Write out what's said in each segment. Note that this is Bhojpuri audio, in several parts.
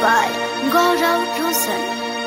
by Gaurav Rosan.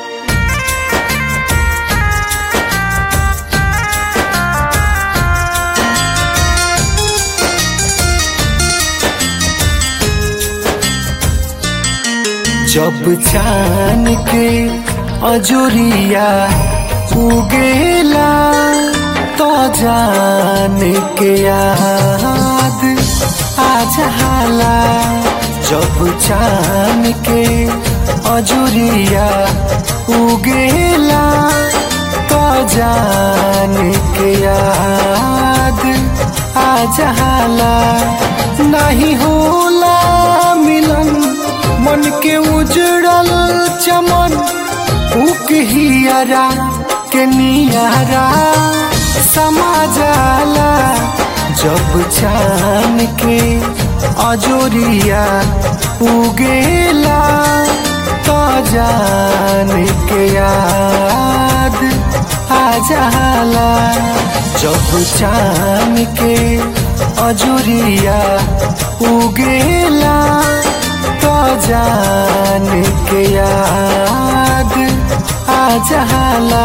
जब चान के अजोरिया उगेला तो जान के याद आ जाला जब चान के अजोरिया उगेला तो जान के याद आ जाला नहीं होला मिलन मन के उजड़ल चमन उक हियरा के नियारा समा जाला जब चान के अजोरिया उगेला तो जान के याद आ जाला जब चान के अजोरिया उगेला तो जान के याद आ जाला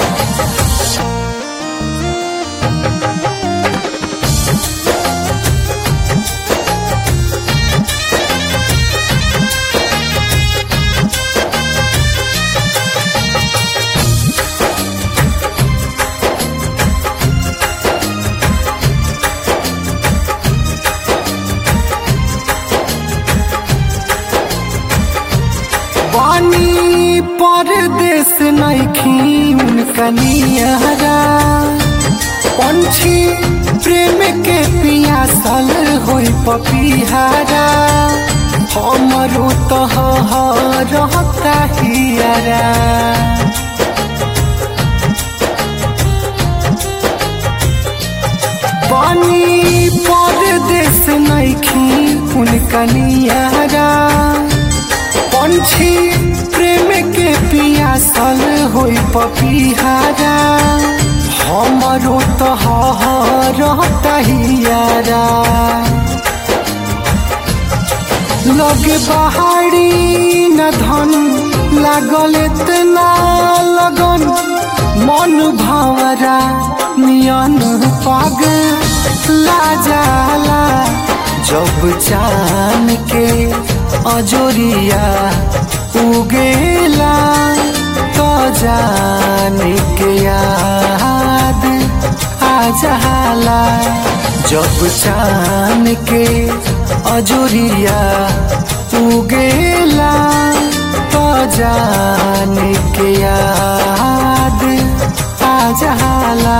बानी परदेश नैखी कनियारा पंछी प्रेम के पियासल होई पपिहारा हमरो तो रहता हियारा बानी परदेश नैखी कनियारा पंछी प्रेम के पियासल होई पपिहारा हमरो तो रहता हियारा लगे पहाड़ी न धन लागल इतना लगन मन भवरा नियन पाग ला जाला जब चान के अजोरिया उगेला तो जान के याद आ जाला जब चान के अजोरिया उगेला तो जान के याद आ जाला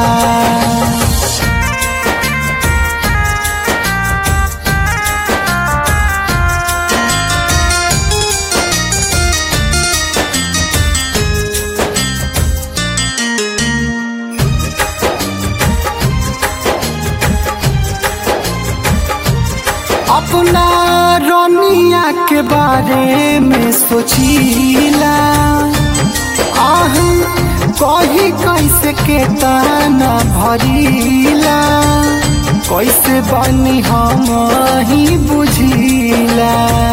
अपना रोनिया के बारे में सोचीला आह कही कैसे के ताना भरीला कैसे बनी हम ही बुझीला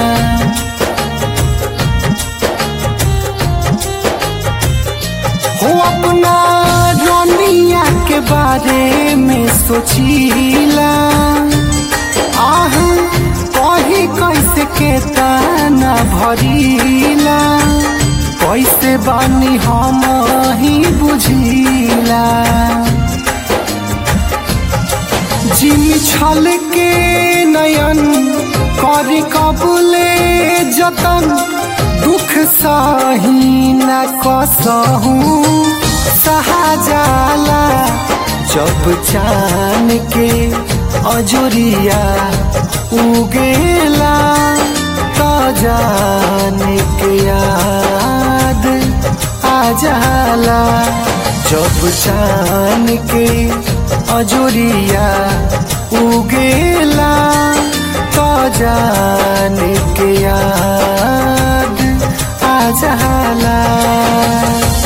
हो अपना रोनिया के बारे में सोचीला आह कही कैसे के ताना भरीला कैसे बानी हम ही बुझीला जिम छल के नयन करी कबूले जतन दुख सही न कसहू सहा जाला जब चान के अजोरिया उगेला तो जान के याद आ जाला जब चान के अजोरिया उगेला तो जान के याद आ जाला